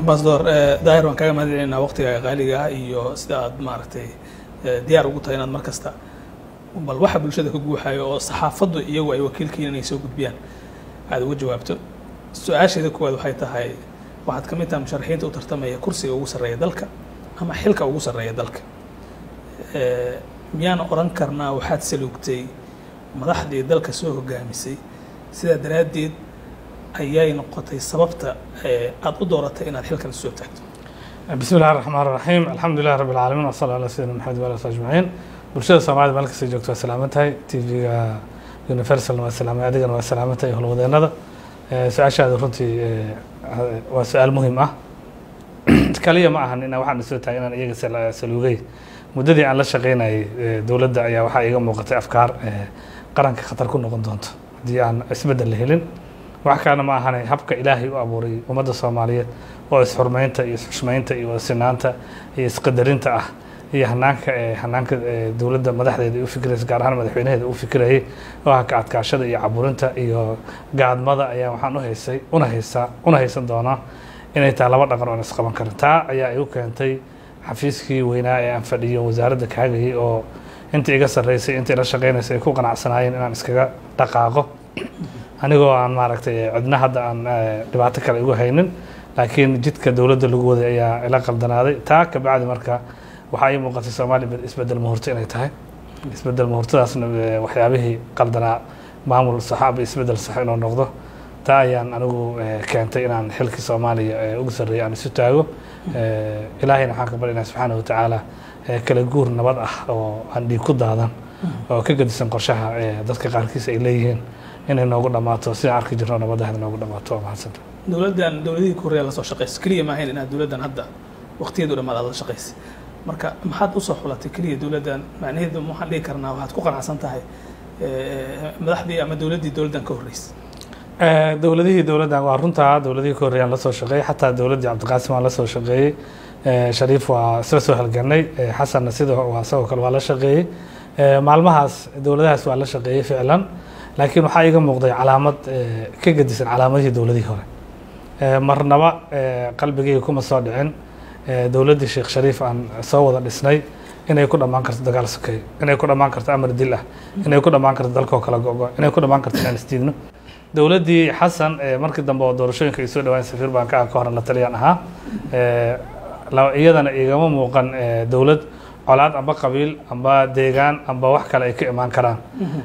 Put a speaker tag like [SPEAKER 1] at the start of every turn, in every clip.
[SPEAKER 1] ambasador daahir waan kaaga mahadcelinaynaa waqtigaaga qaaliga ah iyo sida aad maaragtay diyaar ugu tahay inaad mar kasta bal waxa bulshada ka guuxayo oo saxaafaddu iyagu ay wakiilkiin inay soo gudbiyaan aad uga jawaabto su-aasheeda koowaad waxay tahay waxaad ka mid tahay musharaxiinta u tartamaya kursiga ugu sarreeya dalka ama xilka ugu sarreeya dalka miyaana oran karnaa waxaad saluugtay madaxdii dalka soo hogaamisay sidaa daraaddeed ayay noqotay sababta aad u dooratay inaad xilkan soo taagto
[SPEAKER 2] bismi illahi raxmaan raxiim alxamdu lilah rabbi alcaalamiin wasala ala sayidina maxamed wa alihi ajmaciin bulshada soomaalida meel kasta joogto waa salaaman tahay t v-ga universal waa salaamay adigana waa salaaman tahay howlwadeenada su-aashaada runtii waa su-aal muhim ah kaliya ma ahan ina waxaan soo taagay inaan iyaga saluugay muddadii aan la shaqeynayay dowladda ayaa waxaa iiga muuqatay afkaar qaranka khatar ku noqon doonto haddii aan isbeddel la helin wax kalena ma ahane habka ilaahay u abuuray ummadda soomaaliyeed oo isxurmeynta iyo isxushmeynta iyo sinaanta iyo isqadarinta ah iyo hanaanka hanaanka dowladda madaxdeeda ay u fikiraysa gaar ahaan madaxweynaheeda u fikirayay oo ah ka adkaashada iyo caburinta iyo gaadmada ayaa waxaan uhaysay una haysaa una haysan doonaa inay tahay laba dhaqan oon isqaban karin taa ayaa igu keentay xafiiskii weynaa ee aan fadhiyo wasaaradda kaagayay oo intii iga sarreysay intii la shaqeynaysay ay ku qanacsanaayeen inaan iskaga dhaqaaqo anigoo aan maaragtay cidna hadda aan dhibaato kale igu haynin laakiin jidka dowladda lagu waday ayaa ila qaldanaaday taa kabacdi marka waxaa ii muuqatay soomaaliya isbedel muhurto inay tahay isbedel muhurtadaasna waxyaabihii qaldanaa maamul saxaaba isbedel sax inuu noqdo taa ayaan anigu keentay inaan xilkii soomaaliya ugu sarreeya aan isu taago ilaahayna waxaan ka baryaynaa subxaana watacaala kala guur nabad ah oo aan dhiig ku daadan oo ka gedisan qorshaha dadka qaarkiis ay leeyihiin inay noogu dhammaato sidaan arki jirno nabadahda noogu dhammaato waa mahadsanta
[SPEAKER 1] dowladdan dowladihii ku horeeya lasoo shaqeysa keliya maahayn inaad dowladdan hadda waqtigeedu dhammaad aad la shaqeysay marka maxaad usoo xulatay keliya dowladdan macnaheedu waxaan dhihi karnaa waxaad ku qanacsan tahay madaxdii ama dowladdii dowladdan ka horreysay
[SPEAKER 2] dowladihii dowladdan waa runtaa dowladihii ka horreeyaan lasoo shaqeeyey xataa dowladdii cabdiqaasim waan lasoo shaqeeyey shariif waa isla soo halganay xasanna sida waa isagoo kale waa la shaqeeyey maalmahaas dowladahaas waa la shaqeeyey ficlan laakiin waxaa iiga muuqday calaamad ka gedisan calaamadihii dowladihii hore marnaba qalbigayga kuma soo dhicin dowladdii sheekh shariif aan soo wada dhisnay inay ku dhammaan karto dagaal sokeey inay ku dhammaan karto amar dil ah inay ku dhammaan karto dalkoo kala go-go inay ku dhammaan karto inaan isdiidno dowladdii xasan markii dambe oo doorashooyinka ay soo dhawaan safiir baan ka ka horan la taliyaan ahaa iyadana igama muuqan dowlad colaad amba qabiil amba deegaan amba wax kale ay ka imaan karaan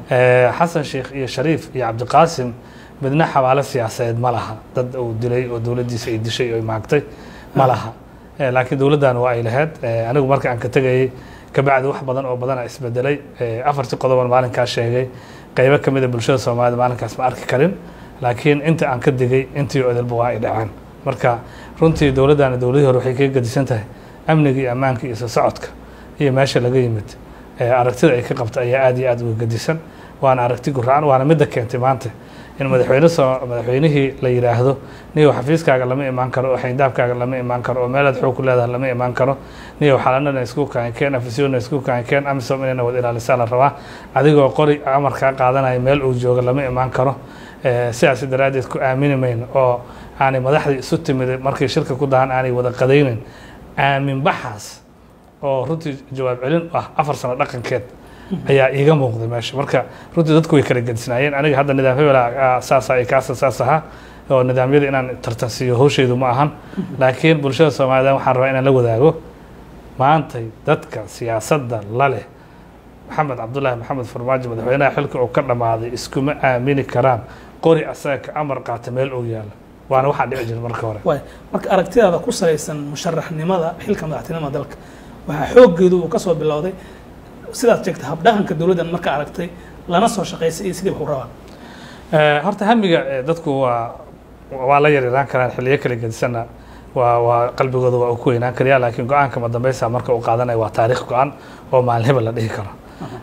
[SPEAKER 2] xasan sheekh iyo shariif iyo cabdiqaasim midna xabaalo siyaasadeed ma laha dad uu dilay oo dowladdiisa ay dishay oo maagtay ma laha laakiin dowladdan waa ay lahayd anigu marka aan ka tegayay kabacdi wax badan oo badana isbedelay afartii qodoban maalinkaa sheegay qaybo ka mida bulshada soomaalida maalinkaas ma arki karin laakiin inta aan ka digay intii odalba waa ay dhaceen marka runtii dowladdaana dowladihii hore waxay kaga gedisan tahay amniga iyo ammaanka iyo soo socodka iyo meesha laga yimid aragtida ay ka qabta ayaa aad iyo aad uga gedisan waana aragti guraan waana midda keentay maanta in madaxweyne soo madaxweynihii la yidhaahdo niyow xafiiskaaga lama imaan karo oo xayndaabkaaga lama imaan karo oo meelaad xoog ku leedahay lama imaan karo niyow xalanana isku kaankeen afisyoona isku kaankeen amisom inayna wada ilaalisaa la rabaa adigoo qori amarkaa qaadanaya meel uu jooga lama imaan karo sidaas daraaddeed ku aamini mayno oo aanay madaxdii isu timid markay shirka ku dahan aanay wada qadaynin aamin baxaas oo runtii jawaab celin ah afar sano dhaqankeed ayaa iiga muuqday meesha marka runtii dadku way kala gedisnaayeen aniga hadda nidaam hebela saasa ay kaasa saas ahaa oo nidaamyada inaan tartansiiyo howshaydu ma ahan laakiin bulshada soomaalida waxaan rabaa inaan la wadaago maantay dadka siyaasadda la leh maxamed cabdullaahi maxamed farmaajo madaxweynaha xilka uu ka dhammaaday iskuma aamini karaan qori asaga ka amar qaata meel uu yaalo waana waxaa dhici jira marka hore
[SPEAKER 1] waay marka aragtidaada ku salaysan musharaxnimada xilka madaxtinimada dalka waxaa xooggeedu uu ka soo bilowday sidaad sheegtay habdhaqanka dowladdan marka aragtay lana soo shaqaysay iyo sidii wax u rabaan
[SPEAKER 2] horta hamiga dadku waa waa la yaryaraan karaan xilliyo kala gedisanna waa waa qalbigooda waa uu ku weynaan karayaa laakiin go-aanka madambeysa marka uu qaadanaya waa taariikh go-an oo maalin hebel la dhihi karo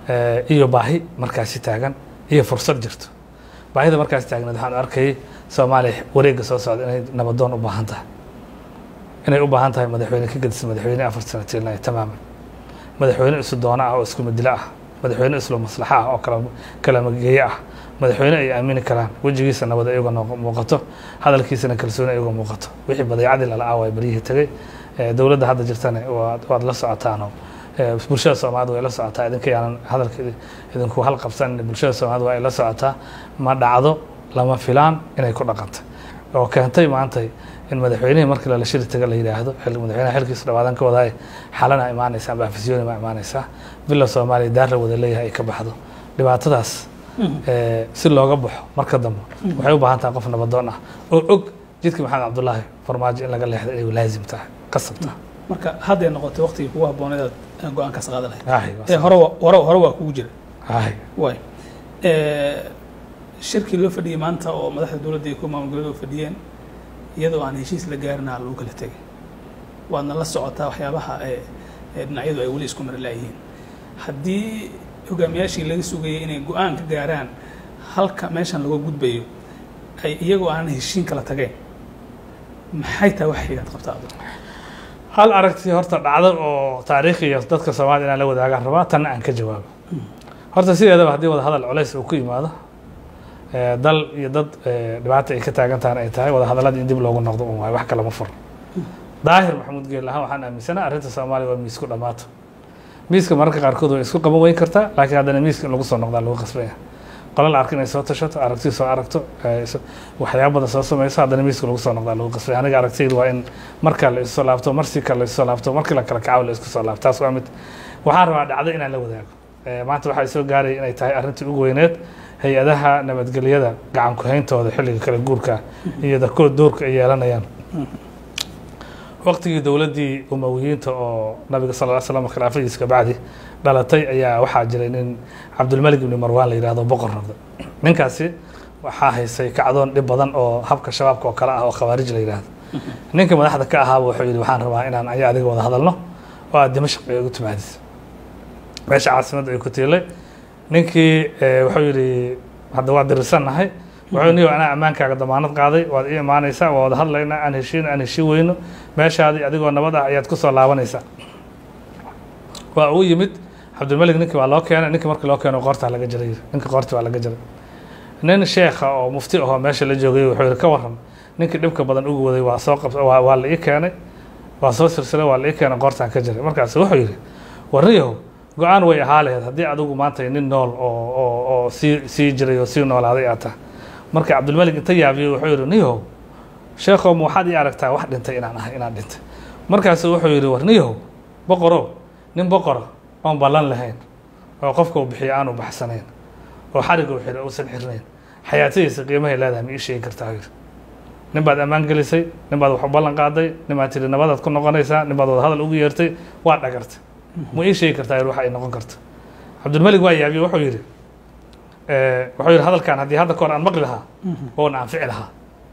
[SPEAKER 2] iyo baahi markaasi taagan iyo fursad jirto baahida markaasi taagneed waxaan arkayay soomaaliya wareegga soo socda inay nabadoon u baahan tahay inay u baahan tahay madaxweyne ka gedisan madaxweyne afar sano tiilnaya tamaaman madaxweyne isu doono ah oo isku midilo ah madaxweyne islo maslaxa ah oo kala kalamageeye ah madaxweyne ay aamini karaan wejigiisa nabad iyagoo noo- muuqato hadalkiisana kalsooni iyagoo muuqato wixii badeecadii lala aaway baryihii tegey Eh, dowladda hadda jirtana waad waad la socotaanoo eh, bulshada soomaalida way la socotaa idinka yaanan hadalka idi- idinku hal qabsan bulshada soomaalida waa ay la socotaa ma dhacdo lama filaan inay ku dhaqantay oo keentay maantay in madaxweynihii markii lala shiri taga la yidhaahdo xil- madaxweynaha xilkiisa dhawaadan ka wadaaye xalana imaanaysa amba afisyooni ma imaanaysaa villa soomaaliya daarra wada leeyahay ay ka baxdo dhibaatadaas eh, si looga baxo marka dambe waxay u baahan tahay qof nabadoon ah oo og jidka maxamed cabdulaahi farmaajo in laga leexdo inay laazim tahay qasab tahay
[SPEAKER 1] marka hadday noqotay waqtigii kugu habbooneed aad go-aankaas qaadan lahayd
[SPEAKER 2] Aahi, waa
[SPEAKER 1] ee hore wa- hore hore waa kugu jira
[SPEAKER 2] aahi.
[SPEAKER 1] waay shirkii loo fadhiyey maanta oo madaxda dowladda iyo kuwa maamulgoboleed oo fadhiyeen iyadoo aan heshiis la gaarinaa lagu kala tegay waadna la socotaa waxyaabaha ee ee dhinacyadu ay weli isku mari laayihiin haddii hogaamiyaashii laga sugayay inay go-aan ka gaaraan halka meeshan laga gudbayo ay iyagoo aanan heshiin kala tageen maxay tahay wax xigaad qabtaa adigu
[SPEAKER 2] hal aragti horta dhacdo oo taariikhi iyo dadka soomaalida inaan la wadaagaan rabaa tanna aan ka jawaabo horta sideedaba haddii wada hadal culays uu ku yimaado eh, dal iyo dad eh, dhibaata ay ka taagan tahan ay tahay wada hadalladii in dib loogu noqdo un waayo wax kale ma furo daahir maxamuud geel ahaan waxaan aaminsanaha arrinta soomaaliya waa miisku dhammaato miiska mararka qaarkood way isku qaban weyn kartaa laakiin haddana miiska in lagu soo noqdaa lagu qasbaya qolo la arko inay soo tashato aragti soo aragto eh, is- waxyaabo badan soo samayso haddana miiska lagu soo noqdaa lagu qasbaya aniga aragtiydu waa in marka la isu soo laabto marsi kale la isu soo laabto markii la kala kacaw la isku soo laabto taas waa mid waxaan rabaa dhacdo inaan la wadaago Eh, maanta waxaa soo gaaraya inay tahay arrintii ugu weyneed hay-adaha nabadgelyada gacan ku-hayntooda xilliga kala guurka iyo darkood doorka ay yeelanayaan waqtigii dowladdii umawiyiinta oo nabiga sal ll slam khilaafadiisa ka bacdi dhalatay ayaa waxaa jiray nin cabdulmalik ibni marwaan la yidhahdo boqor noqday ninkaasi waxaa haysay kacdoon dhib badan oo habka shabaabka oo kale ah oo khawaarij la yidhaahdo ninka madaxda ka ahaaba wuxuu yidhi waxaan rabaa inaan aya adiga wada hadalno oo aad dimashq ay ugu timaadis meesha caasimadda ay ku tiilay ninkii eh, wuxuu yidhi hadda waa dirirsannahay wuxuu niyo anaa ammaankaaga damaanad qaaday waad ii imaanaysaa waa wada hadlaynaa aan heshiin aan heshiin weyno meeshaadii adigoo nabad ah ayaad ku soo laabanaysaa waa uu yimid cabdilmalik ninkii waa loo keenay ninkii markii loo keeno qoortaa laga jaray yiri. ninkii qoortii waa laga jaray nin sheekha oo mufti ahoo meesha la joogay wuxuu yihi ka waran ninkii dhibka badan ugu waday waa soo qabs waa, waa la ii keenay waa soo silsilay waa la ii keenay qoortaan ka jaray markaas wuxuu yidhi warriyahow go-aan way ahaa laheyd haddii adigu maanta nin nool oo oo oo sii sii jiray oo sii noolaaday aad tahay marka cabdilmalik inta yaabiyey wuxuu yidhi niyahow sheekhow ma waxaad ii aragtaa wax dhintay inaan ahay inaan dhintay markaasu wuxuu yidhi war niyahow boqorow nin boqora oon ballan lahayn oo qofka uu bixiyo aanu baxsanayn oo xariga uu xiro uusan xirnayn xayaatadiisa qiimahay leedahay ma ii sheegi kartaa yidhi nin baad ammaan gelisay nin baad wax u ballan qaaday nin baad tidhi nabadaad ku noqonaysaa nin baad wada hadal ugu yeertay waa dhagartay ma ii sheegi kartaa yidhi waxa ay noqon karto cabdilmalik waa yaabiye wuxuu yidhi eh, wuxuu yidhi hadalkan haddii hadda kahor aan maqli lahaa oona anfici lahaa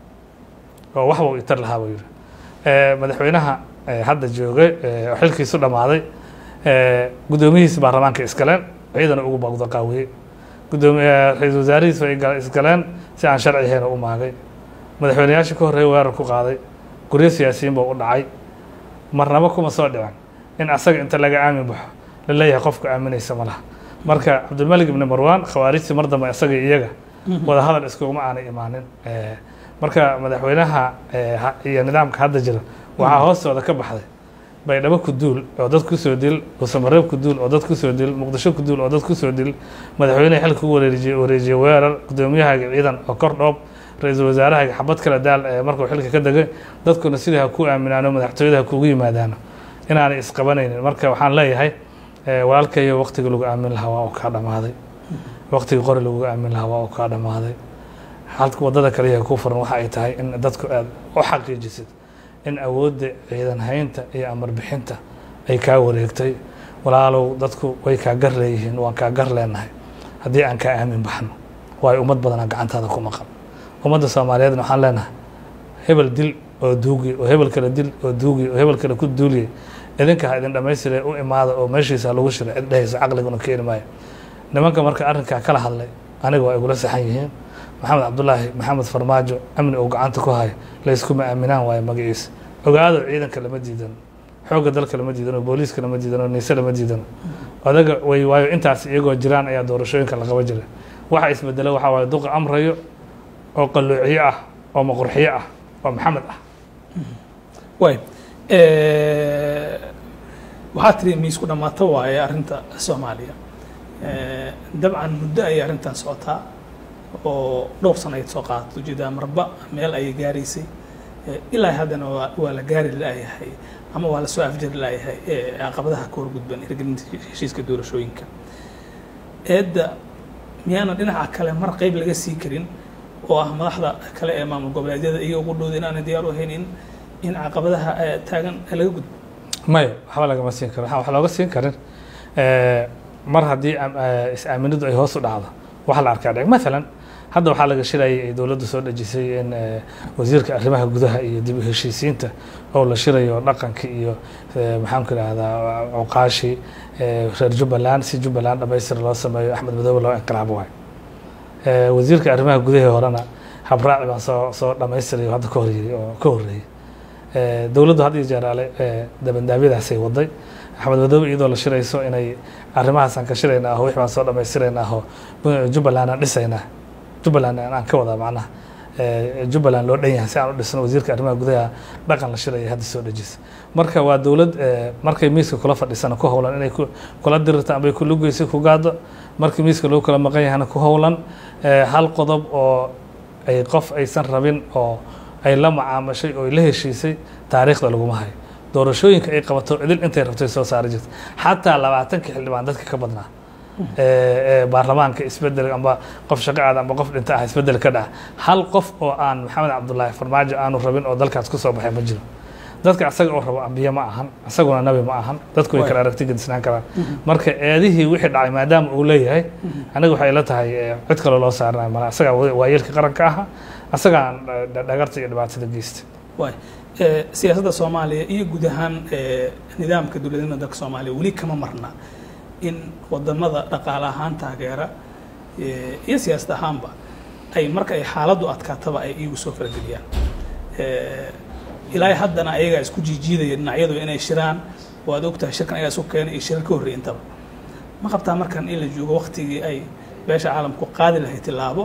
[SPEAKER 2] oo waxba uu itar lahaa buu yidhi Eh, madaxweynaha eh, hadda joogay eh, oo xilkiisu dhammaaday eh, guddoomiyihiisi baarlamaanka iskaleen ciidana ugu baqdo qaawiyey gudoomi eh, ra-iisul wasaarihiisu ay gal- isgaleen si aan sharci ahayn oo u maagay madaxweynayaashii ka horreeyay weerar ku qaaday guryo siyaasiyiin buu u dhacay marnaba kuma soo dhicin in asaga inta laga aamin baxo la leeyahay qofka aaminaysa ma laha marka cabdilmalik ibni marwaan khawaarijtii mar dambe isaga iyo iyaga wada hadal iskuguma aanay imaanin Eh, marka madaxweynaha eh, ha- iyo nidaamka hadda jira waxaa hoostooda ka baxday baydhabo ku duul oo dad kusoo dil dhuusamareeb ku duul oo dad kusoo dil muqdisho ku duul oo dad kusoo dil madaxweynaha xilka u wareejiye wareejiye weerar gudoomiyahaaga ciidan oo kor dhoob ra-iisul wasaarahaaga xabad kala daal ee markuu xilka ka degay dadkuna sidai ha ku aaminaano madaxtooyada ha kugu yimaadaano inaanay isqabanaynin marka waxaan leeyahay eh, walaalkayo waqtiga lagu aamin lahaa waa uu kaa dhammaaday waqtiga qori lagu aamin lahaa waa uu kaa dhammaaday halka wadada kaliya ku furan waxa ay tahay in dadku aad u xaqiijisid in awoodda ciidan haynta iyo amar bixinta ay kaa wareegtay walaalow dadku way kaa gar leeyihiin waan kaa gar leenahay haddii aan kaa aamin baxno waayo ummad badanaa gacantaada ku maqan ummadda soomaaliyeedna waxaan leenahay hebel dil oo duugi oo hebel kale dil oo duugi oo hebel kale ku duuliye idinka ha idin dhammaystire u imaada oo meeshiisa ha lagu shiro cid dhehaysa caqliguna keeni maayo nimanka marka arrinkaa kala hadlay aniga waa igula saxan yihiin maxamed cabdulaahi maxamed farmaajo amni uu gacanta ku hayo layskuma aaminaan waayo magaciisa ogaado ciidanka lama diidano xoogga dalka lama diidano booliiska lama diidano niise lama diidano odaga way waayo intaas iyagoo jiraan ayaa doorashooyinka la qaba jiray waxa isbedelo waxaa waaye duqa amrayo oo qalloociyo ah oo maqurxiyo ah oo maxamed ah
[SPEAKER 1] waay waxaa tiri miisku dhammaato waaye arrinta soomaaliya dabcan muddo ayay arrintan socotaa oo dhowr sana ay soo qaadato ujeedaa marba meel ayay gaaraysay ilaa haddana waa waa la gaari laayahay ama waa la soo afjari laayahay caqabadaha ka horgudban hirgelinta heshiiska doorashooyinka eedda miyaana dhinaca kale mar qeyb laga sii karin oo ah madaxda kale ee maamul goboleedyada iyo ugu dhowda inaanay diyaar u ahayn in in caqabadaha taagan laga gudbo
[SPEAKER 2] maya waxba lagama siin karin waxaa wax looga siin karin mar haddii is-aaminadu ay hoos u dhacdo waxa la arkaa dhec maalan hadda waxaa laga shirayay ay dowladdu soo dhejisay in wasiirka arrimaha gudaha iyo dib u heshiisiinta oo la shirayo dhaqanka iyo maxaanku idhahdaa cuqaashi reer jubbaland si jubbaland dhamaystir loo sameeyo axmed madoobe loo inqilaabo waay wasiirka arrimaha gudaha horena habraaci baan soo soo dhamaystirayo hadda ka horyey oo ka horreeyey dowladdu had iyo jeer ale dabandaabyadaasay waday axmed madoobe iyadoo la shirayso inay arrimahaasaan ka shiraynaa aho wix baan soo dhamaystiraynaa aho jubbaland aan dhisaynaa jubbaland aan ka wadaa macnaha jubbaland loo dhan yahay si aan u dhisno wasiirka arrimaha gudaha dhaqan la shiraya hadda soo dhejisa marka waa dowlad markay miiska kula fadhisana ku howlan inay kula dirirta ambay ku lugeysa ku gaado markii miiska loo kala maqan yahana ku howlan hal qodob oo ay qof aysan rabin oo ay la macaamashay oo ay la heshiisay taariikhda laguma hayo doorashooyinka ay qabato idil intay rabtay soo saari jirta xataa labaatankii xildhibaan dadka ka badnaa baarlamaanka isbedel amba qof shaqo aada amba qof dhinta ah isbedel ka dhaca hal qof oo aan maxamed cabdullaahi farmaajo aanu rabin oo dalkaas ku soo baxay ma jiro dadka asaga oo rabo ambiye ma ahan isaguna nabi ma ahan dadku way kala aragti gedisnaan karaan marka eedihii wixii dhacay maadaama uu leeyahay aniga waxay la tahay cid kaloo loo saaranayo mala asagaa waayeelka qaranka aha asagaan dhagarta iyo dhibaatada geysta
[SPEAKER 1] waay siyaasadda soomaaliya iyo guud ahaan nidaamka dowladnimada dalka soomaaliya weli kama marna in wadamada dhaqaale ahaan taageera iyo siyaasad ahaanba ay marka ay xaaladdu adkaataba ay iyagu soo farageliyaan ilaa haddana ayagaa isku jiijiidaya dhinacyadu inay shiraan waad ogtahay shirkan ayagaa isu keenay iyo shirar ka horreey intaba ma qabtaa markan in la joogo waktigii ay beesha caalamku qaadi lahay tilaabo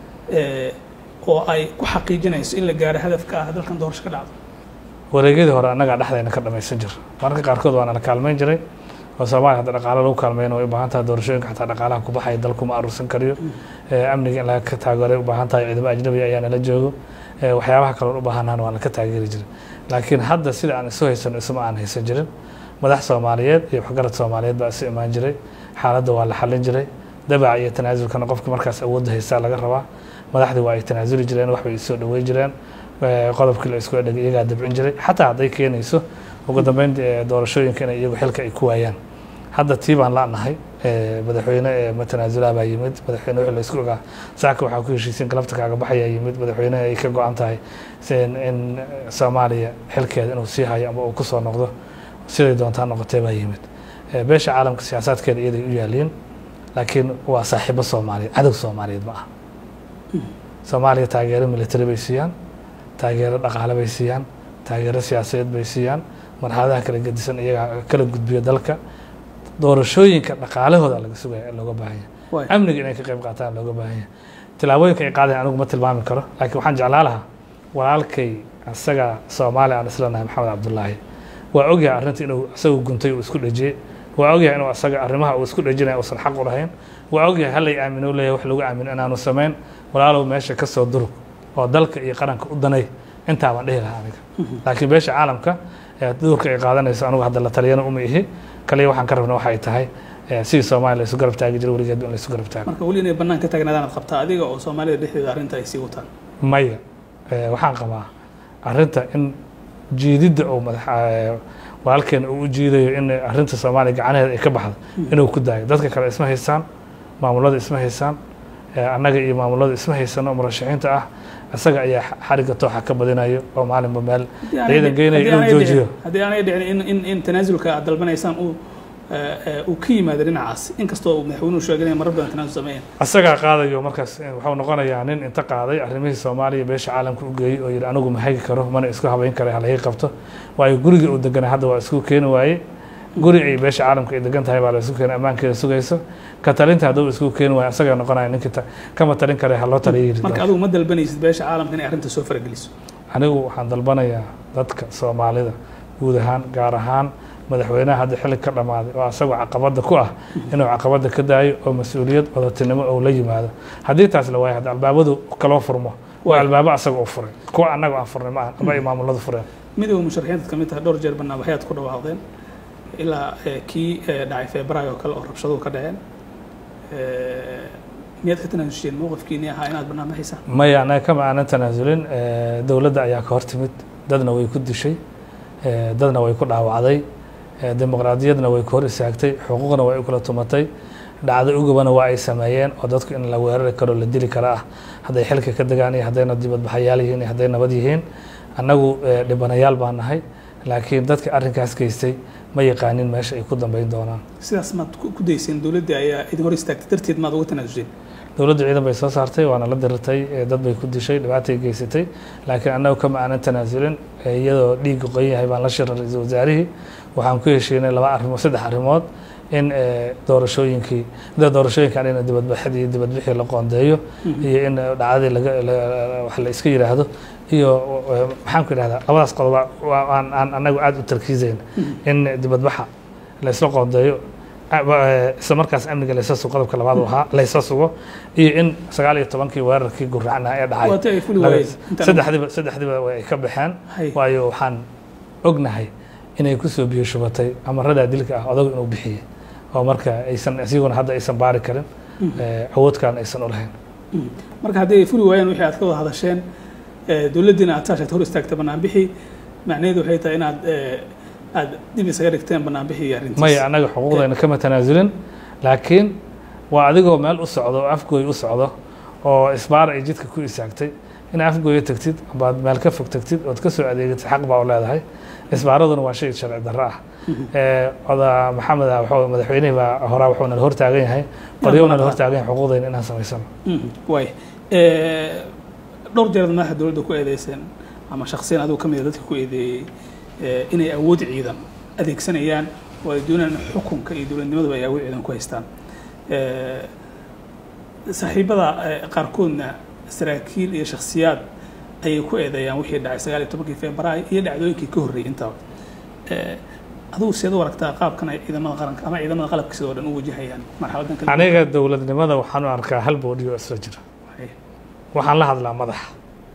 [SPEAKER 1] oo ay ku xaqiijinayso in la gaaro hadafka ah dalkan doorasho ka dhacdo
[SPEAKER 2] wareegyadii hore annagaa dhexdayna ka dhamaysan jir mararka qaarkood waana la kaalmayn jiray oo soomaaliya hadda dhaqaalo lagu kaalmeyn way u baahan tahay doorashooyinka xataa dhaqaalaha ku baxaya dalku ma aruursan kariyo amniga in laga taageeray u baahan tahay ciidamo ajnabi ayaa nala joogo waxyaabaha kaloon u baahanahana waa laka taageeri jiray laakiin hadda sida aan isu haysano isuma aan haysan jirin madax soomaaliyeed iyo waxgarad soomaaliyeed baa isu imaan jiray xaaladda waa la xallin jiray dabaca iyo tanaasulkana qofka markaas awoodda haystaa laga rabaa madaxdii waa ay tanaasuli jireen waxbay isoo dhaweyn jireen qodobkii la isku dhegay iyagaa dabcin jiray xataa hadday keenayso ugu dambeyn doorashooyinka inay iyagu xilka ay ku waayaan hadda tii baan la'nahay madaxweyne matanaasulaha baa yimid madaxweyne wixii la isku ogaa saaka waxaa ku heshiisiin galabta kaaga baxayaa yimid madaxweyne ay ka go-an tahay in soomaaliya xilkeeda inuu sii hayo ama uu ku soo noqdo siday doontaa noqotee baa yimid beesha caalamka siyaasaadkeeda iyaday u yaaliin laakiin waa saaxiibo soomaaliyeed cadow soomaaliyeed ma aha soomaaliya taageero military bay siiyaan taageero dhaqaale bay siiyaan taageero siyaasadeed bay siiyaan marxaladaha kala gedisan iyagaa kala gudbiyo dalka doorashooyinka dhaqaalahooda laga sugaya looga baahan yahay amniga inay ka qayb qaataan looga baahan yahay tilaabooyinka ay qaadayan anigu ma tilmaami karo laakiin waxaan jeclaa lahaa walaalkay asaga soomaaliya aan islanahay maxamed cabdullaahi waa ogyahay arrinta inuu isagu guntay uu isku dhejiyey waa ogyahay inuu asaga arrimaha uu isku dhejinaya uusan xaq u lahayn waa ogyahay hallay aamino leeyahay wax lagu aamino inaanu samayn walaalow meesha ka soo durug oo dalka iyo qaranka u danay intaa baan dhihi lahaa aniga laakiin beesha caalamka duurka ay qaadanayso anigu hadda la taliyana uma ihi kaliya waxaan ka rabna waxay tahay sidii soomaaliya la isu garab taagi jiray weligeed in la isu garab taago
[SPEAKER 1] marka weli inay bannaan ka taagnaadaan qabtaa adiga oo soomaalida dhexdeeda arrinta ay sii wataan
[SPEAKER 2] maya waxaan qabaa arrinta in jiididda oo madax walaalkeena uu u jiidayo in arrinta soomaaliya gacanaheeda ay ka baxdo inuu ku daayo dadka kale isma haystaan maamulada isma haystaan annaga iyo maamulada isma haysano murashaxiinta ah isaga ayaa xarigga tooxa ka badinayo oo maalinba meel ciidan geynayo inuu joojiyo
[SPEAKER 1] haddii aanay dhicin in in in tanaasulka aad dalbanaysaan uu uu ka yimaado dhinacaas inkastoo madaxweynuhu sheegay inay marar badan tanaasul sameeyeen
[SPEAKER 2] isagaa qaadayo markaas wuxuu noqonayaa nin inta qaaday arrimihii soomaaliya beesha caalamka u geeyey oo yidhi anigu ma hagi karo mana isku habayn kara halaga qabto waayo guriga uu deganaa hadda waa isku keeni waaye guri ay beesha caalamka ay degan tahay baa la isu keenay ammaankeeda sugayso ka talinta hadduu isku keeni waayo asaga noqonaya ninkii ta- kama talin kare ha loo taliya yiri
[SPEAKER 1] marka adigu ma dalbanaysid beesha caalamka inay arrinta soo farageliso
[SPEAKER 2] anigu waxaan dalbanayaa dadka soomaalida guud ahaan gaar ahaan madaxweynaha hadda xilli ka dhammaaday oo asagoo caqabadda ku ah inuu caqabadda ka daayo oo mas-uuliyad wadatinimo oo la yimaado haddii taas la waayo hadda albaabadu kaloo furmo waa albaabo asaga u furay kuwa annaga aan furnay ma aha ama ay maamuladu fureen
[SPEAKER 1] midowga musharaxiinta ka mid tahay dhowr jeer barnaamijyaad ku dhawaaqdeen ilaa eh, kii eh, dhacay febraayo oo kale oo rabshaduhu ka dhaceen Eh, miyaad ka tanaasuseen mowqifkiinii ahaa inaad barnaamijaysaa
[SPEAKER 2] maya anaga kama aanan tanaasulin Eh, dowladda ayaa ka hor timid dadna way ku dishay eh, dadna way ku dhaawacday eh, dimuqraadiyadna way ka hor istaagtay xuquuqna way u kala tumatay dhacdo ugubana waa ay sameeyeen oo dadku in la weerari karo la dili kara ah hadday xilka ka degaan iyo haddayna dibadbaxayaal yihiin iyo hadday nabad yihiin annagu eh, dhibanayaal baan nahay laakiin dadka arrinkaas geystay ma yaqaanin meesha ay ku dambeyn doonaan
[SPEAKER 1] sidaas maad ku ku dayseen dowladda ayaa idin hor istaagtay darteed maad uga tanaasuseen
[SPEAKER 2] dowladda ciidan bay soo saartay waana la dirirtay eh, dad bay ku dishay dhibaatay geysatay laakiin annagu kama aanan tanaasulin eh, iyadoo dhiigga qoyan yahay baan la shiray ra-iisul wasaarihii waxaan ku heshiinay laba arrimood saddex arrimood in eh, doorashooyinkii da doorashooyinkan in dibadbaxadii iyo dibadbixii la qoondeeyo iyo in eh, dhacdadii laga la- wax la iska yidhaahdo iyo eh, maxaan ku idhahdaa labadaas qodoba waa- aan aan annagu aada u tarkiizayn in dibadbaxa la isla qoondeeyo ah, wa- eh, isla markaas amniga laysa sugo qodobka labaad uu ahaa laysa sugo iyo in sagaal iyo tobankii weerarkii guracnaa ee dhacay
[SPEAKER 1] waati ay fuli
[SPEAKER 2] laga-
[SPEAKER 1] waayeen intaan-
[SPEAKER 2] saddexdiiba saddexdiiba way ka baxeen
[SPEAKER 1] Hay.
[SPEAKER 2] waayo waxaan ognahay inay kusoo biyo shubatay amaradaa dilka ah odagu inuu bixiyey oo marka aysan isiguna hadda aysan baari karin eh, awoodkan aysan u lahayn
[SPEAKER 1] Mm. marka haddii ay fuli waayeen wixii aad ka wada hadasheen eh, dowladdiina aad saashaad hor istaagtay banaanbixii macnaheedu waxay tahay inaad eh, aad dib isaga dhigteen banaanbixii iyo arrintiis
[SPEAKER 2] maya annaga xuquuqdayna kama tanaasulin laakiin waa adigoo meel u socdo oo afgooy u socdo oo isbaar ay jidka ku istaagtay in afgooya tagtid ambaad meel ka fog tagtid ood ka soo adeegatid xaq baa u leedahay isbaaraduna waa shay sharci darro ah Eh, oda maxamed ah wuxuu- madaxweynihii baa horaa wuxuu nala hortaagan yahay qoryuu nala hortaagan yahay xuquuqdayna inaan samaysano
[SPEAKER 1] Mhm, waay Eh, dhowr jeer madaxa dowladda ku eedeyseen ama shaksiyan adigu ka mid a dadka ku eedeeyey eh, inay awood ciidan adeegsanayaan oo ay doonayaan in xukunka iyo dowladnimaduba ay awood ciidan ku haystaan Eh, saaxiibada eh, qaarkoodna saraakiil iyo shakhsiyaad ayay ku eedeeyaan wixii dhacay sagaal iyo tobankii februaayo iyo dhacdooyinkii ka horreeyay intaba Eh, adigu seed u aragtaa qaabkan ay ciidamada qaranka ama ciidamada qalabka sidoo dhan u wajahayaan marxaladan kala
[SPEAKER 2] aniga dowladnimada waxaan u arkaa hal boodhi oo isla jira
[SPEAKER 1] duwan?
[SPEAKER 2] waxaan la hadlaa madaxa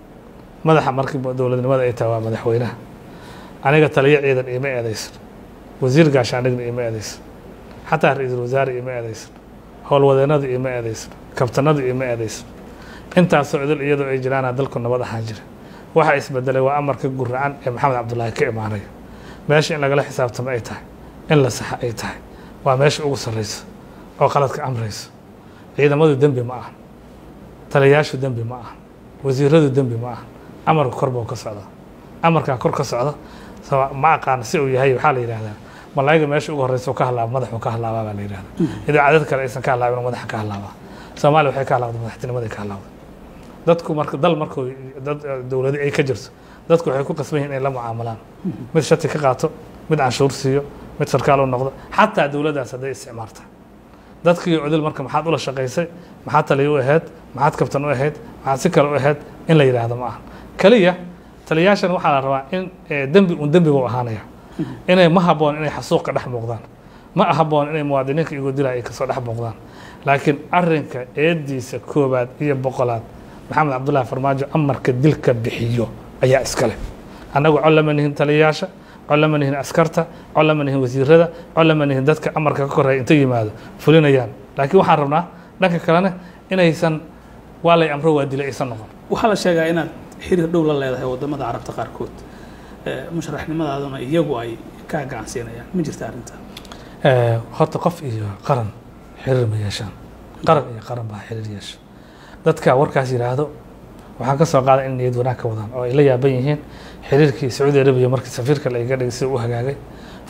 [SPEAKER 2] madaxa markii dowladnimada ay tahay waa madaxweynaha aniga taliyo ciidan iima eedaysan wasiir gaashaanigna iima eedaysan xataa ra-iisul wasaare iima eedaysan howlwadeennadu iima eedaysan kabtanadu iima eedaysan intaasoo idil iyadoo ay jiraana dalku nabad ahaan jira waxa isbedelay waa amarka guracan ee maxamed cabdulaahi ka imaanaya meesha in lagala xisaabtamo ay tahay in la saxa ay tahay waa meesha ugu sarrayso oo qaladka amrayso ciidamadu dembi ma aha taliyayaashu dembi ma aha wasiiradu dembi ma aha amarka kor buu ka socdaa amarkaa kor ka socda so ma aqaan si uu yahay waxaa la yidhahdaa malaayiga meesha ugu horreysa uu ka halaaba madaxuu ka halaabaa baa la yidhahdaa idaacadad kale aysan ka halaabin madaxa ka halaabaa soomaaliya waxay ka halaabday madaxtinimaday ka halaabday dadku marka dal markuu dad dowladi ay ka jirto dadku waxay ku qasban yihin inay la mucaamalaan mid shati ka qaato mid canshuur siiyo mid sarkaal u noqdo xataa dowladdaas hadday isticmaarta dadkii cudul marka maxaad ula shaqaysay maxaad taliyo u ahayd maxaad kabtan u ahayd maxaad si kale u ahayd in la yidhaahdo ma aha keliya taliyayaashan waxaa la rabaa in eh, dembi un dembi buu ahaanaya inay ma habboon inay xasuuq ka dhex muuqdaan ma habboon inay muwaadiniinka igu dilaya ay kasoo dhex muuqdaan laakiin arrinka eediisa koobaad iyo boqolaad maxamed cabdullaahi farmaajo amarka dilka bixiyo ayaa iskale annagu cod lama nihin taliyayaasha cod lama nihin askarta cod lama nihin wasiirada cod lama nihin dadka amarka ka koreeya inta yimaado fulinayaan laakiin waxaan rabnaa dhanka kalena inaysan waa lay amro waa dilay aysan noqon
[SPEAKER 1] waxaa la sheegaa inaad xiriir dhow la leedahay wadamada carabta qaarkood Eh, musharaxnimadaaduna iyagu ay kaa gacansiinayaan ma jirta arrinta
[SPEAKER 2] Eh, horta qof iyo qaran xiriir ma yeeshaan qaran iyo qaran baa xiriir yeesha dadka warkaas yidhaahdo waxaan ka soo qaaday in niyad wanaag ka wadaan oo ay la yaaban yihiin xiriirkii sacuudi arabiya markii safiirka la iga dhigay sida u hagaagay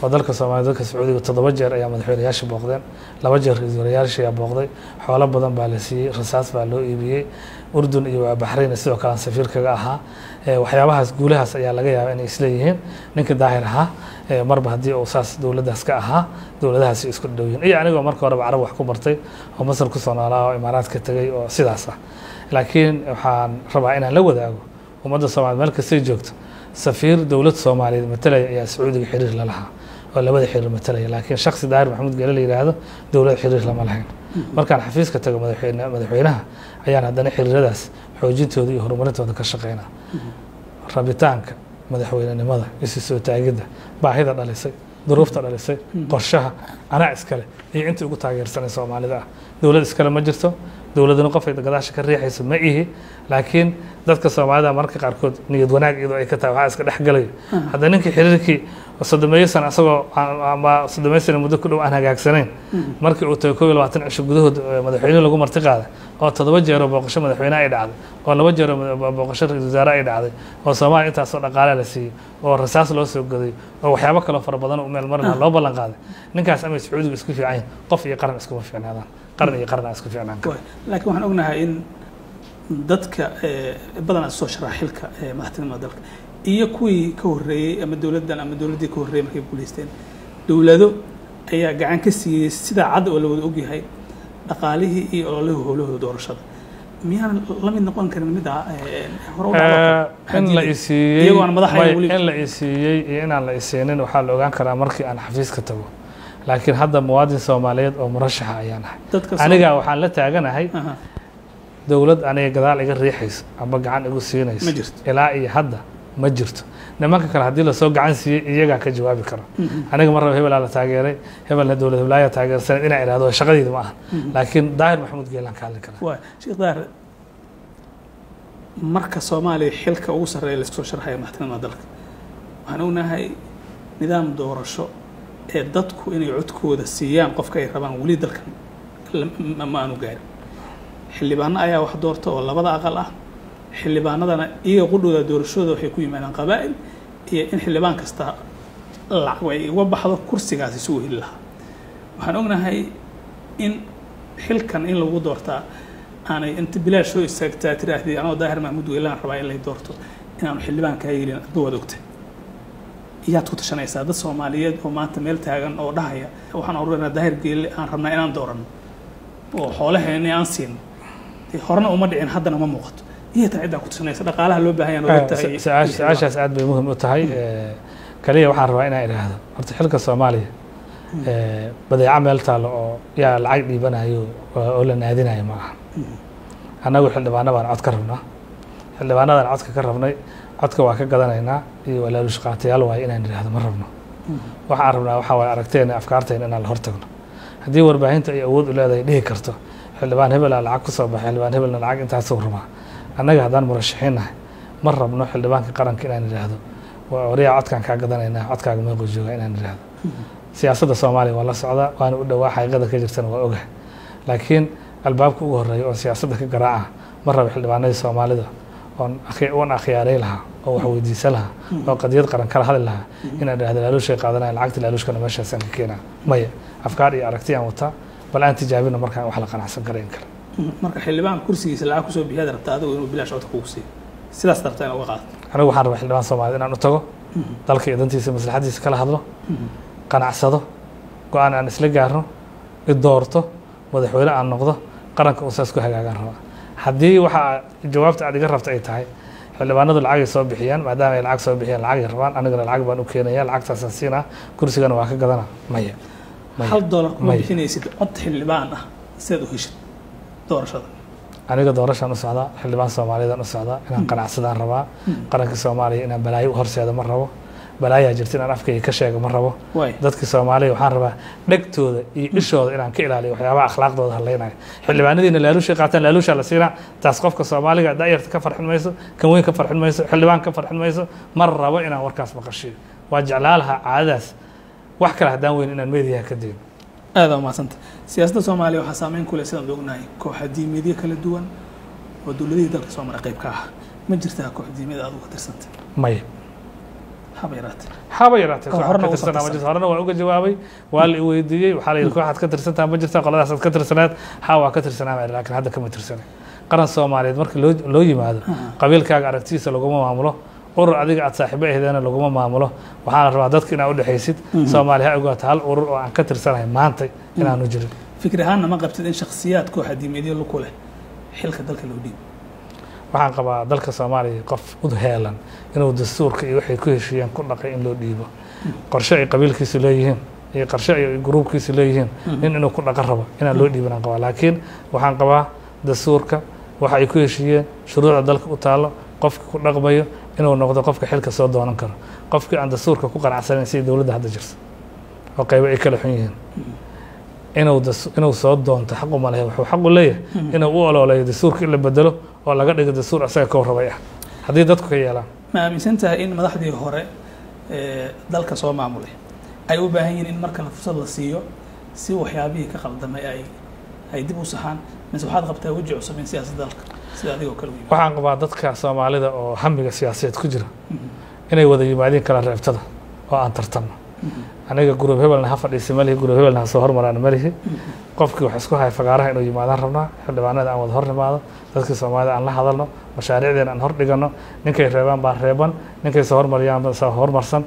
[SPEAKER 2] oo dalka soomaaliya dalka sacuudiga toddoba jeer ayaa madaxweynayaasha booqdeen laba jeer ra-iisul wasaarayaasha ayaa booqday xoolo badan baa la siiyey rasaas baa loo iibiyey urdun iyo waa baxrayn sidoo kale aan safiir kaga ahaa Eh, waxyaabahaas guulahaas ayaa laga yaabaa inay isleeyihiin ninka daahir ahaa eh, marba haddii uu saas dowladdaas ka ahaa dowladahaasi isku dhow yihiin iyo anigoo marka horeba carab wax ku bartay oo masar kusoo noolaa oo imaaraadka tegay oo sidaas ah laakiin waxaan rabaa inaan la wadaago ummadda soomaaliyed meel kastay joogto safiir dowlad soomaaliyeed matalaya ayaa sacuudiga xiriir la lahaa oo labada xiriir matalaya laakiin shaksi daahir maxamuud geele la yidhaahdo dowlad xiriir lama lahayn markaan xafiiska tago madaxweyne madaxweynaha ayaan haddana xiriiradaas xoojintooda iyo horumarintooda ka shaqeynaa rabitaanka madaxweynenimada isu soo taagidda baahida dhalisay duruufta dhalisay qorshaha anaa iskale iyo intii ugu taageersanay soomaalida ah dowlad iskale ma jirto dowladuna qofay gadaasha ka riixayso ma ihi laakiin dadka soomaalida mararka qaarkood niyad wanaag iyadoo ay ka tahay waxaa iska dhex galayo hadda ninkii xiriirkii soddomeeyo sana isagoo aan- ama soddomeeyo sana muddo ku dhow aan hagaagsanayn markii uu tagay koob iyo labaatan cisho gudahood eh, madaxweyne lagu marti qaaday oo toddoba jeeroo booqasho madaxweyne ay dhacday oo laba jeeroo mada- booqasho ra-iisul wasaare ay dhacday oo soomaaliya intaasoo dhaqaale la siiyey oo rasaas loo soo goday oo waxyaabo kaloo fara badan u meel marina loo ballan qaaday ninkaas amay sacuudigu isku fiican yihin qof iyo qaran iskuma fiicnaadaan qaran iyo qaran aan isku fiicnaan kara
[SPEAKER 1] Waay. laakiin waxaan ognahay in dadka eh, badanaa soo sharaa xilka eh, madaxtinimada dalka iyo kuwii ka horreeyey ama dowladdan ama dowladdii ka horreeyey markay guulaysteen dowlado ayaa gacan ka siiyey sidaa cad oo la wada ogyahay dhaqaalihii iyo ololihii howlahooda doorashada miyaan la mid noqon karin mid ah eh, hore u dhacdo
[SPEAKER 2] Eh, in la isiiyey
[SPEAKER 1] iyagoo aan madax ahayn
[SPEAKER 2] may-
[SPEAKER 1] weli.
[SPEAKER 2] in la isiiyey iyo inaan la isiinin waxaa la ogaan karaa markii aan xafiiska tago laakiin hadda muwaadin soomaaliyeed oo murashaxa ayaan ahay
[SPEAKER 1] dadka soo-
[SPEAKER 2] aniga waxaan la taaganahay
[SPEAKER 1] Aha.
[SPEAKER 2] dowlad aniga gadaal iga riixayso amba gacan igu siinayso
[SPEAKER 1] Ma jirto.
[SPEAKER 2] ilaa iyo hadda ma jirto nimanka kale haddii lasoo gacan siiyey iyagaa ka jawaabi kara aniga mar raba hebelaa la taageeray hebelna dowlad heblaaya taageersanay inaa idhahdo shaqadeyda ma aha laakiin daahir maxamuud geelaan ka hadli karaa
[SPEAKER 1] waay sheekh daar marka soomaaliya xilka ugu sarreeya la isku soo sharxaya madaxtinimada dalka waxaan ognahay nidaam doorasho ee dadku inay codkooda siiyaan qofka ay rabaan weli dalkan la- ma- ma aanu gaarin xildhibaano ayaa wax doorta oo labada aqal ah xildhibaanadana iyaga qudhooda doorashooda waxay ku yimaadaan qabaa'il iyo in xildhibaan kasta lacag ay uga baxdo kursigaasi si uu heli lahaa waxaan ognahay in xilkan in lagu doortaa aanay inta bilaash soo istaagtaa tiraahdii anoo daahir mahmuud weylaan rabaa in lay doorto inaanu xildhibaan kaa yeelin adba waad ogtay iyaad ku tashanaysaa dad soomaaliyeed oo maanta meel taagan oo dhahaya waxaan oranaa daahir geelle aan rabnaa inaan dooranno oo xoolaheeni aan siino dee horena uma dhicin haddana ma muuqato iyo taa ciddaa ku tashanaysa dhaqaalaha loo baahan yahay
[SPEAKER 2] Eh, su- su-aash- su-aashaas aad bay muhim u tahay Eh, kaliya waxaan rabaa inaan idhaahdo horta xilka soomaaliya eh, badeeco meel taalo oo yaa lacag dhiibanayo oo oo la naadinayo ma aha annagu xildhibaano baan cod ka rabnaa xildhibaanadan codka ka rabnay codka waa ka gadanaynaa iyo walaalush qaatayaal waaye inaan idhaahdo ma rabno waxaan rabnaa waxaa waaye aragteena afkaarteena inaan la hortagno haddii warbaahinta ay awood u leedahay dhihi karto xildhibaan hebelaa lacag ku soo baxay xildhibaan hebelna lacag intaasuu rabaa annaga haddaan murashaxiin nahay ma rabno xildhibaanka qaranka inaan idhaahdo waa wariyaa codkaan kaa gadanaynaa codkaaga meequu joogaa inaan idhaahdo siyaasadda soomaaliya waa la socdaa waana u dhowaa xaqiiqada ka jirtana waa ogahay laakiin albaabka ugu horreeya oo siyaasadda ka garaaca ma rabo xildhibaanadii soomaalida oon akhi- oon akhyaaray lahaa oo wax weydiisan lahaa oo qadiyad qaran kala hadli lahaa inaan idhahdo laaluushay qaadanaya lacagta laaluushkana meeshaasaan ka keenaa maya afkaar iyo aragti aan wataa bal aan tijaabina markaan wax la qanacsan karayn kale
[SPEAKER 1] marka xildhibaan kursigiisa lacag kusoo bixiyaad rabtaa adigu inuu bilaash codka kugu siiyo sidaas rabtaa in uga qaado
[SPEAKER 2] anigu waxaan rabaa xildhibaan soomaaliyed inaan u tago dalka iyo dantiisa maslaxadiisa kala hadlo qanacsado go-aan aan isla gaarno i doorto madaxweyne aan noqdo qaranka uu saas ku hagaagaan rabaa haddii waxa jawaabta aad iga rabta ay tahay xildhibaanadu lacagay soo bixiyaan maadaama ay lacag soo bixiyaan lacagay rabaan anigana lacag baan u keenaya lacagtaasaan siinaa kursigana waa ka gadana maya maya
[SPEAKER 1] hal doolar kuma
[SPEAKER 2] maya.
[SPEAKER 1] bixinaysid cod xildhibaan ah sidaad u heshid doorashada
[SPEAKER 2] aniga doorashaan u socdaa xildhibaan soomaaliyeedaan u socdaa inaan qanacsadaan rabaa qaranka soomaaliya inaan balaayo u horseedo ma rabo balaayaa jirta inaan afkayga ka sheego ma rabo
[SPEAKER 1] waay
[SPEAKER 2] dadka soomaaliya waxaan rabaa dhegtooda iyo ishooda inaan ka ilaaliyo waxyaabaha akhlaaqdooda hadlaynayo xildhibaanadiina laaluushay qaataan laaluushaa la siinaa taas qofka soomaaliga daayarta ka farxin mayso kan weyn ka farxin mayso xildhibaan ka farxin mayso mar rabo inaan warkaas maqashiyo waa jeclaa lahaa caadadaas wax kale haddaan weyn inaan meediyaha ka dayno
[SPEAKER 1] aada umahadsanta siyaasadda soomaaliya waxaa saameyn ku leh sidaan ognahay kooxa diimeedyo kala duwan oo dowladihii dalka soo mara qayb ka ah ma jirtaa koox diimeed aad uga tirsanta
[SPEAKER 2] maya
[SPEAKER 1] haba yaraatee
[SPEAKER 2] haba yaraatee
[SPEAKER 1] Ka
[SPEAKER 2] koox
[SPEAKER 1] horena
[SPEAKER 2] ka
[SPEAKER 1] uusan
[SPEAKER 2] tirsanaa ma
[SPEAKER 1] tirsan.
[SPEAKER 2] jirto horena waa uga jawaabay waa la i weydiiyey waxaa la yidhi kooxaad ka tirsantaa ma jirta qoladaasaad ka tirsaneed haa waa ka tirsanaa baa laakiin hadda kama tirsanay qaran soomaaliyeed markii loo loo yimaado qabiilkaaga aragtidiisa laguma maamulo urur adiga aad saaxiibo ahdeena laguma maamulo waxaana rabaa dadka inaad udhexaysid soomaali ha ogaato hal urur oo aan ka tirsanahay maantay inaanu jirin
[SPEAKER 1] fikir ahaanna ma qabtid in shakhsiyaad kooxa diimeedyo ku leh xilka dalka loo dhiibo
[SPEAKER 2] waxaan qabaa dalka soomaaliya qof u heelan inuu dastuurka iyo waxay ku heshiiyeen ku dhaqay in loo dhiibo qorshe ay qabiilkiisu leeyihiin iyo qorshe ay gruubkiisu leeyihiin nin inuu ku dhaqan rabo inaan loo dhiibin aan qabaa laakiin waxaan qabaa dastuurka waxa ay ku heshiiyeen shuruucda dalka u taallo qofka ku dhaqmayo inuu noqdo qofka xilka soo doonan karo qofkii aan dastuurka ku qanacsanayn sidii dowladda hadda jirta oo qaybo ay kala xun yihiin inuu das- inuu soo doonto xaq uma lehe wuxuu xaq u leeyahay inuu u ololeeyo dastuurka in la bedelo oo laga dhigo dastuur asaga kow rabay ah haddii dadku ka yeelaan
[SPEAKER 1] ma aaminsan tahay in madaxdii hore ee dalka soo maamulay ay u baahan yihiin in markale fursad la siiyo si waxyaabihii ka qaldamay ay ay dib u saxaan mise waxaad qabtaa weji cusub in siyaasadda dalka sida adigoo kale u yimid
[SPEAKER 2] waxaan qabaa dadka soomaalida oo hamiga siyaasadeed ku jira inay wada yimaadiin kala reebtada oo aan tartanno aniga gurub hebelna ha fadhiisa malihi gurub hebelna ha soo hormaraan malihi qofkii wax isku haya fagaaraha inuu yimaadaan rabnaa xildhibaanada aan wada hor nimaado dadkii soomaalida aan la hadalno mashaariicdeena aan hor dhigano ninkay reebaan baa reeban ninkay soo hormariyaan baa soo hormarsan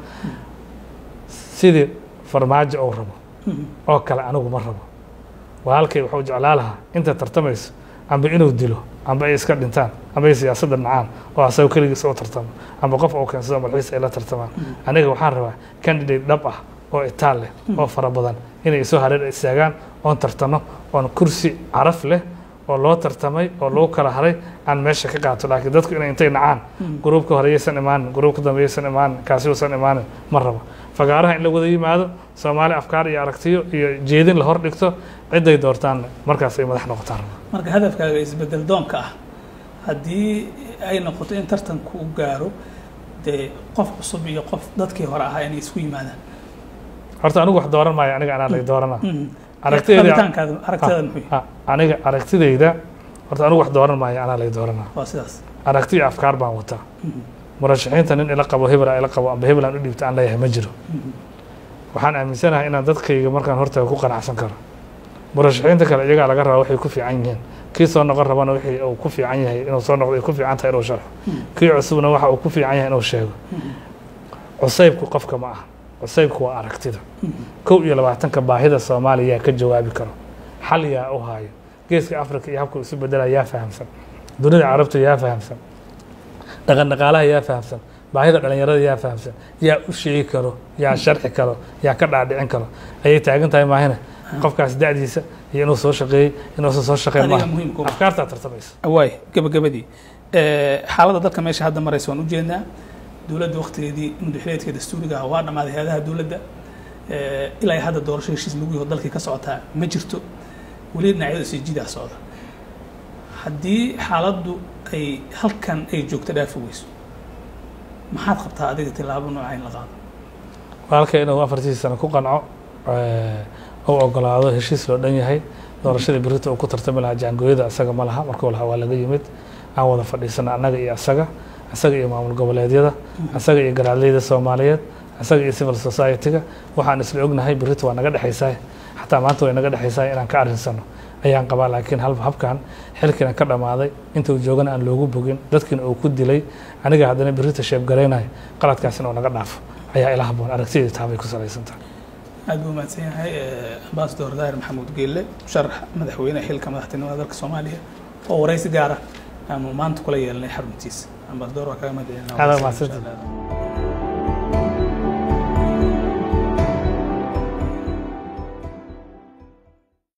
[SPEAKER 2] sidii farmaajo uu rabo oo kale anigu ma rabo walaalkay wuxuu jeclaa lahaa inta tartamayso amba inuu dilo amba ay iska dhintaan amba ay siyaasadda nacaan oo asaga keligiis u tartamo amba qof uu keensado malxiis ay la tartamaan aniga waxaan rabaa candidate dhab ah oo itaal leh oo fara badan inay isoo hareer istaagaan oon tartano oon kursi caraf leh oo loo tartamay oo lagu kala haray aan meesha ka qaato laakiin dadku inay intay nacaan gruubka hore yaysan imaanin gruubka dambe yaysan imaanin kaasi uusan imaanin ma rabo fagaaraha in la wada yimaado soomaali afkaar iyo aragtiyo iyo jeedin la hor dhigto ciday doortaan markaas ay madax noqotaan rabo
[SPEAKER 1] marka hadafkaaga isbedel doonka ah haddii ay noqoto in tartanku u gaaro dee qof cusub iyo qof dadkii hore ahaa inay isku yimaadaan
[SPEAKER 2] horta anigu wax dooran maayo aniga anaa lay doorana
[SPEAKER 1] Mhm.
[SPEAKER 2] Aragtidayda-
[SPEAKER 1] rabitaankaada aragtidaada muxuu yahay?
[SPEAKER 2] Ah, aniga aragtidayda horta anigu wax dooran maayo anaa lay doorana
[SPEAKER 1] waa sidaas
[SPEAKER 2] aragti iyo afkaar baan wataa
[SPEAKER 1] Mhm.
[SPEAKER 2] murashaxiinta nin ila qabo hebel ila qabo amba hebel aan u dhiibta aan leeyahay ma jiro
[SPEAKER 1] Mhm.
[SPEAKER 2] waxaan aaminsanahay inaan dadkayga markaan hortaga ku qanacsan karo murashaxiinta kale iyagaa laga rabaa waxay ku fiican yihiin kii soo noqon rabana wixii uu ku fiican yahay inuu soo noqdo ay ku fiican tahay inuu sharxo kii cusubna waxa uu ku fiican yahay inuu sheego cusaybku qofka ma aha cusaybku waa aragtida kow iyo labaatanka baahida soomaaliya yaa ka jawaabi karo xal yaa u haayo geeska afrika iyo habka isu bedela yaa fahamsan dunida carabta yaa fahamsan dhaqan dhaqaalaha yaa fahamsan baahida dhalinyarada yaa fahamsan yaa u sheegi karo yaa sharxi karo yaa ka dhaadhicin karo ayay taagan tahay maahina qofkaas da'diisa iyo inuu soo shaqeeyey inuusan soo shaqeyn
[SPEAKER 1] adiga
[SPEAKER 2] maaha
[SPEAKER 1] muhiimka u ah.
[SPEAKER 2] afkaartaa tartamaysa
[SPEAKER 1] waay gabagabadii Eh, xaaladda dalka meesha hadda maraysa waan ujeednaa dowladda waktigeedii madaxweneedka dastuuriga ah waa dhammaaday hay-adaha dowladda Eh, ilaa hadda doorasho heshiis lagu yaho dalkii ka socotaa ma jirto weli dhinacyada sii jidaa socda haddii xaaladdu ay halkan ay joogto dhaafi weyso maxaad qabtaa adiga tilaabo nooca in la qaado
[SPEAKER 2] walaalka inuu afartii sano ku qanco u ogolaado heshiis loo dhan yahay doorashadii berita uu ku tartami lahaa jaangooyada asaga ma laha markuu lahaa waa laga yimid aan wada fadhiisana annaga iyo asaga asaga iyo maamul goboleedyada asaga iyo garaadleyda soomaaliyeed asaga iyo civil society-ga waxaan isla ognahay berita waa naga dhexaysaa xataa maanta way naga dhexaysaa inaan ka arrinsano ayaan qabaa laakiin hal habkan xilkiina ka dhammaaday intuu joogana aan loogu bogin dadkiina uu ku dilay aniga haddana berita sheebgaraynayo qaladkaas inuu naga dhaafo ayaa ila haboon aragtidii taabay ku salaysan tahay
[SPEAKER 1] aad buu mahadsan yahay ambasador daahir maxamuud geelle musharax madaxweyne xilka madaxtinimada dalka soomaaliya oo waraysi gaara aanu maanta kula yeelanay xaruntiisa ambasador waa kaga mahad celinaa
[SPEAKER 2] Aad waa mahadsantahay.